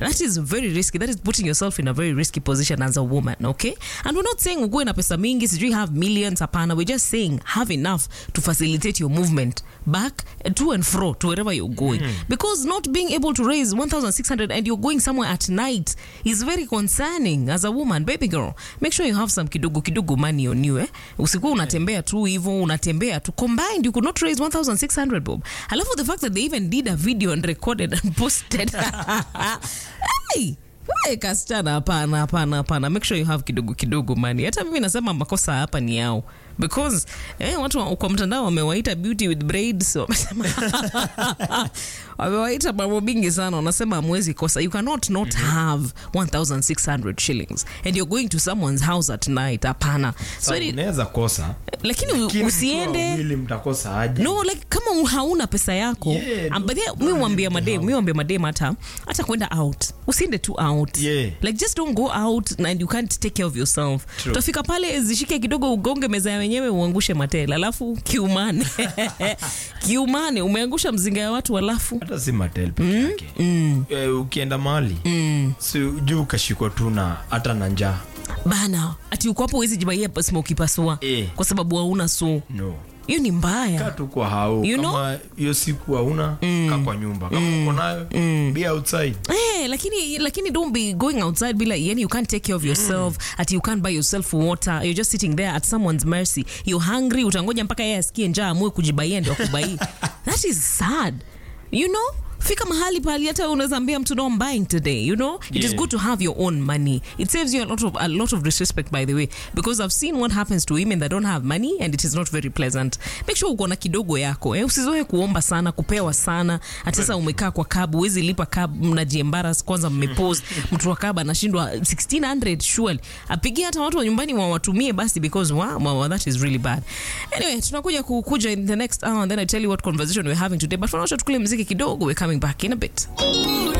that is very risky that is putting yourself in a very risky position as a woman okay and we're not saying ugue na pesa mingi sijui have millions hapana we're just saying have enough to facilitate your movement back uh, to and fro to wherever you're going because not being able to raise 1600 and you're going somewhere at night is very concerning as a woman baby girl make sure you have some kidogo kidogo money on you eh usikuwa unatembea tu hivyo unatembea tu combined you could not raise 1600 bob alafu the fact that they even did a video and recorded and posted hey! Hey, kasichana hapana hapana hapana make sure you have kidogo kidogo mani hata mimi nasema makosa hapa ni yao because eh, watu wa- kwa mtandao wamewaita beauty with braids wamesema wamewaita mambo mingi sana wanasema amwezi kosa you cannot not have 1600 shillings and you're going to someone's house at night hapana so it, unaweza kosa lakini Lakini mkiwa usiende wawili mtakosa aje no like kama hauna pesa yako Yeah, um, but don't- yeah, mi don't mwambia leave the madem house. mi mwambia madem hata hata kwenda out usiende tu out Yeah. like just don't go out and you can't take care of yourself True. utafika pale zishike kidogo ugonge meza ya wenyewe uangushe matela alafu kiumane kiumane umeangusha mzinga ya watu alafu hata si matel peke yake Eh, ukienda mahali si juu ukashikwa tu na hata na njaa bana ati uko hapo uwezi jibaia smoki pasua Eh. kwa sababu hauna so no hiyo ni mbaya kaa tu kwa hao You know? kama hiyo siku hauna kaa kwa nyumba kama uko nayo be outside Eh, lakini lakini don't be going outside bila yani you can't take care of yourself ati you can't buy yourself water you're just sitting there at someone's mercy you're hungry utangoja mpaka yeye asikie njaa amue kujibaia ndio akubaii that is sad you know fika mahali pali hata unaweza ambia mtu no I'm buying today you know it is Yeah. good to have your own money it saves you a lot of a lot of disrespect by the way because I've seen what happens to women that don't have money and it is not very pleasant make sure uko na kidogo yako eh? usizoe kuomba sana kupewa sana hata sasa umekaa kwa cab huwezi lipa cab mnajiembaras kwanza mmepose mtu wa cab anashindwa 1600 surely apigie hata watu wa nyumbani wawatumie basi because wow, wow, that is really bad anyway tunakuja kukuja in the next hour and then I tell you what conversation we're having today but for now tukule mziki kidogo we're coming back in a bit